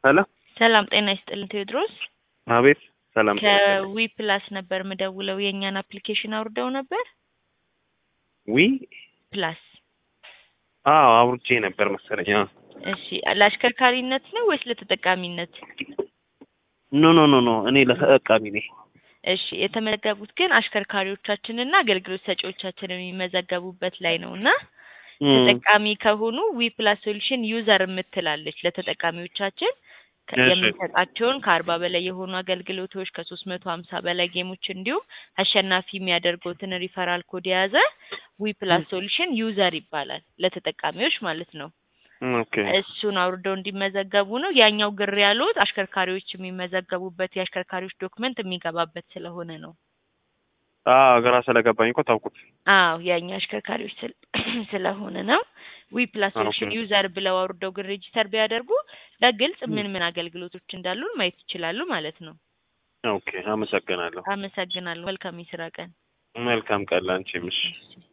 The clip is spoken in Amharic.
ሄሎ ሰላም ጤና ይስጥልን ቴዎድሮስ። አቤት ሰላም ጤና ይስጥልኝ። ከዊ ፕላስ ነበር ምደውለው የእኛን አፕሊኬሽን አውርደው ነበር። ዊ ፕላስ አዎ አውርቼ ነበር መሰለኝ። አዎ እሺ፣ ለአሽከርካሪነት ነው ወይስ ለተጠቃሚነት? ኖ ኖ ኖ ኖ እኔ ለተጠቃሚ ነኝ። እሺ፣ የተመዘገቡት ግን አሽከርካሪዎቻችንና አገልግሎት ሰጪዎቻችን የሚመዘገቡበት ላይ ነው እና እም፣ ተጠቃሚ ከሆኑ ዊ ፕላስ ሶሉሽን ዩዘር የምትላለች ለተጠቃሚዎቻችን ከ- እሺ። የምንሰጣቸውን ከአርባ በላይ የሆኑ አገልግሎቶች ከሶስት መቶ ሀምሳ በላይ ጌሞች እንዲሁም አሸናፊ የሚያደርጉትን ሪፈራል ኮድ የያዘ ዊ ፕላስ ሶሉሽን ዩዘር ይባላል ለተጠቃሚዎች ማለት ነው። ኦኬ እሱን አውርደው እንዲመዘገቡ ነው። ያኛው ግር ያሉት አሽከርካሪዎች የሚመዘገቡበት የአሽከርካሪዎች ዶክመንት የሚገባበት ስለሆነ ነው። አዎ ግራ ስለገባኝ እኮ ታውቁት። አዎ የእኛ አሽከርካሪዎች ስል- ስለሆነ ነው። ዊ ፕላስ ሶሉሽን ኦኬ። ዩዘር ብለው አውርደው ግን ሬጂስተር ቢያደርጉ በግልጽ ምን ምን አገልግሎቶች እንዳሉን ማየት ይችላሉ ማለት ነው። ኦኬ አመሰግናለሁ። አመሰግናለሁ። መልካም የስራ ቀን። መልካም ቀን ላንቺም። እሺ እሺ።